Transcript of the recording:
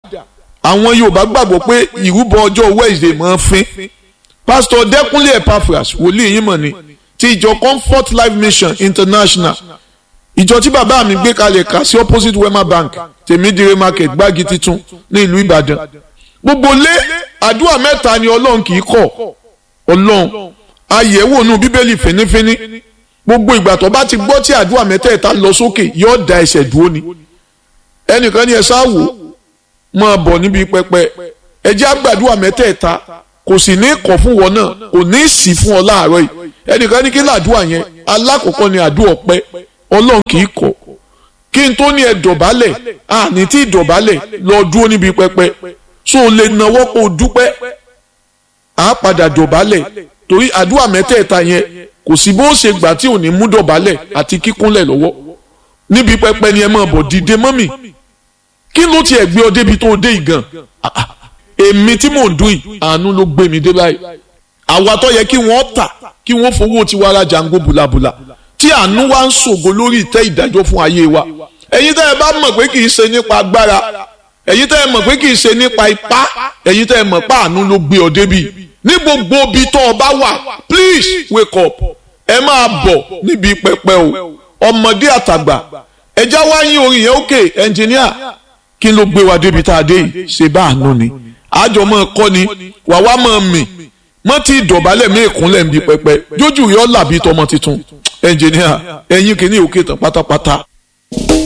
àwọn Yorùbá gbàgbọ́ pé ìrúbọ ọjọ́ Wednesday máa ń fín pásítọ̀ Dẹ́kúnlé Epaphras wòlíì yín mọ̀ ni ti ìjọ Comfort Life Mission International ìjọ tí bàbá mi gbé kalẹ̀ kà sí opposite Wema Bank tèmídìrè market gbági titun ní ìlú Ìbàdàn gbogbo lé àdúrà mẹ́ta ni Ọlọ́run kì í kọ̀ Ọlọ́run ayẹ̀wò nù Bíbélì fínífíní gbogbo ìgbà tó bá ti gbọ́ tí àdúrà mẹ́tẹ̀ẹ̀ta lọ sókè yóò da ẹsẹ̀ dúró ni ẹnìkan ní ẹ sáwò máa bọ̀ níbi pẹpẹ ẹ jẹ́ àgbàdúrà mẹ́tẹ̀ẹ̀ta kò sì ní kọ̀ fún wọn náà kò ní sí fún ọ láàárọ̀ yìí ẹnìkan ní kí làdúrà yẹn alákọ̀ọ́kọ́ ni àdúrà ọpẹ́ ọlọ́run kì í kọ̀ kí n tó ní ẹ dọ̀bálẹ̀ àní tí dọ̀bálẹ̀ lọ dúró níbi pẹpẹ so o lè nawọ́ kó o dúpẹ́ àá padà dọ̀bálẹ̀ torí àdúrà mẹ́tẹ̀ẹ̀ta yẹn kò sí bó ṣe gbà tí ò ní mú dọ̀bálẹ̀ àti kíkúnlẹ̀ lọ́wọ́ níbi pẹpẹ ni ẹ máa bọ̀ dìde mọ́mì kí ló tiẹ̀ gbé ọ débi tó o dé ìgàn èmi tí mò ń dún yìí àánú ló gbé mi dé báyìí àwa tó yẹ kí wọ́n tà kí wọ́n fowó tiwa ra jango bùlàbùlà tí àánú wa ń ṣògo lórí ìtẹ́ ìdájọ́ fún ayé wa ẹ̀yin tẹ́ ẹ bá mọ̀ pé kì í ṣe nípa agbára ẹ̀yin tẹ́ ẹ mọ̀ pé kì í ṣe nípa ipá ẹ̀yin tẹ́ ẹ mọ̀ pé àánú ló gbé ọ débi ní gbogbo ibi tó o bá wà please wake up ẹ máa bọ̀ níbi pẹpẹ o ọmọdé àtàgbà ẹjá wá yín orin yẹn òkè ẹnjìníà kí ló gbé wa débi tá a dé yìí ṣe bá àánú ni àjọ máa kọ́ ni wà wá máa mì mọ́ tí ìdọ̀bálẹ̀ mí ìkúnlẹ̀ ń bi pẹpẹ jójú rí ọ́ làbí tọmọ tuntun ẹnjìníà ẹ̀yin kìíní òkè tán pátápátá.